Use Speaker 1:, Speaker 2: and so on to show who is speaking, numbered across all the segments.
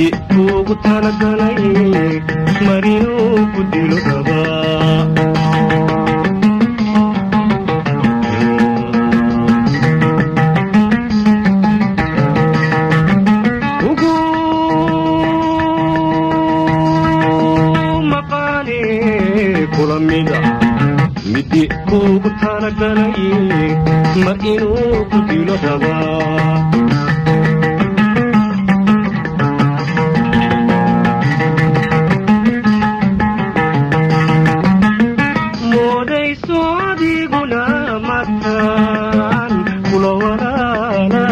Speaker 1: midi kuugu talagalay marinuu ku dilo rabaa ugu maqaane kula mida midi kuugu talagalay ma inuu ku dilo rabaa moodayso adiguna mataan kula walaala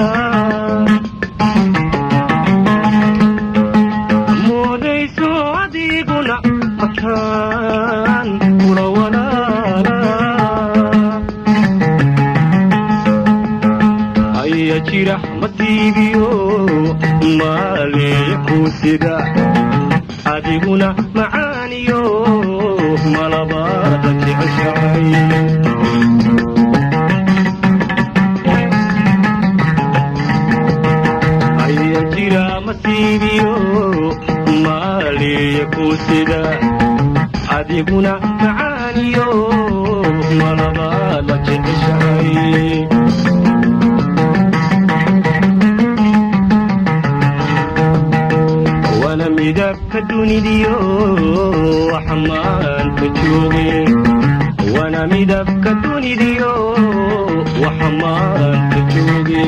Speaker 1: moodayso adiguna mataan kula walaala aya jira masiibiyo maaleeya kuusida adiguna macaaniyo malabaada jeceshahay aya jira masiibiyo maaleeya kuusida adiguna macaaniyo malabaada jeceshahay wana midabka dunidiyo waxa maanta jooge wana midabka dunidiyo waxa maanta jooge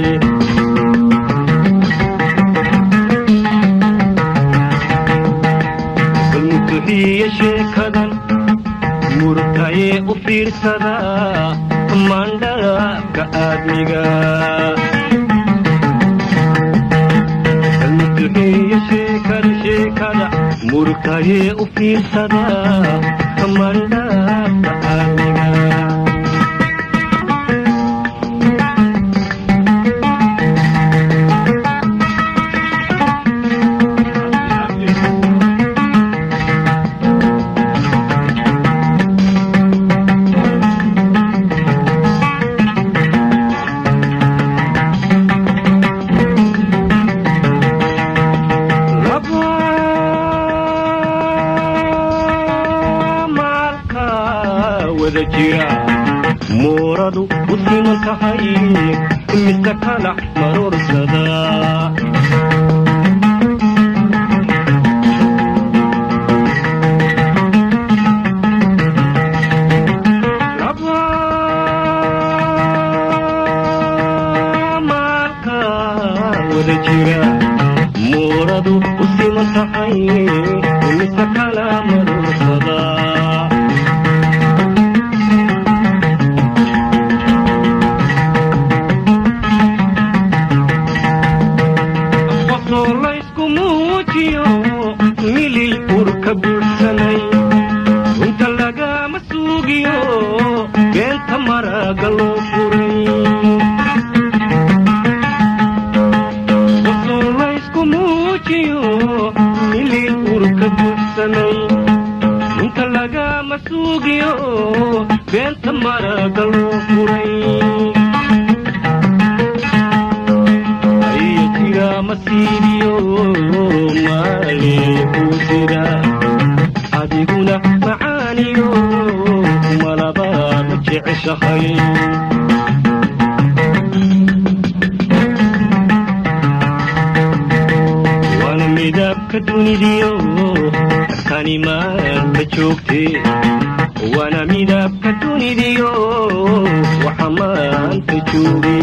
Speaker 1: balmutuxiya sheekadan murtayee u fiirsada mandhaka aadmiga almutuxiya sheekada sheekada murtayee u fiirsada mandhaka aadmiga laba maalka wada jira mooradu u siman tahay mise kala maruursada laba maalka wada jira mooradu u siman tahay mise kala maruursada qosoo laysku muujiyo milil urka buursanay runta lagama suugiyo beenta maraga loo furay qosoo laysku muujiyo milil urka buursanay runta lagama suugiyo beenta maraga loo furay aya jira masiibiyo maaleeya kuusida adiguna macaaniyo malabaad jeceshahay waana midabka dunidiyo kani maanta joogte waana midabka dunidiyo waxa maanta jooge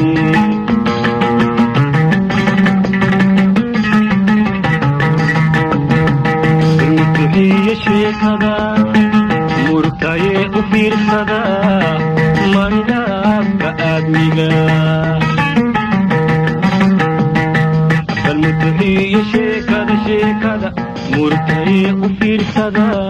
Speaker 1: mutuxiya sheekada murtayee u fiirsada mandhaabka aadmiga bal mutuxiya sheekada sheekada murtayee u fiirsada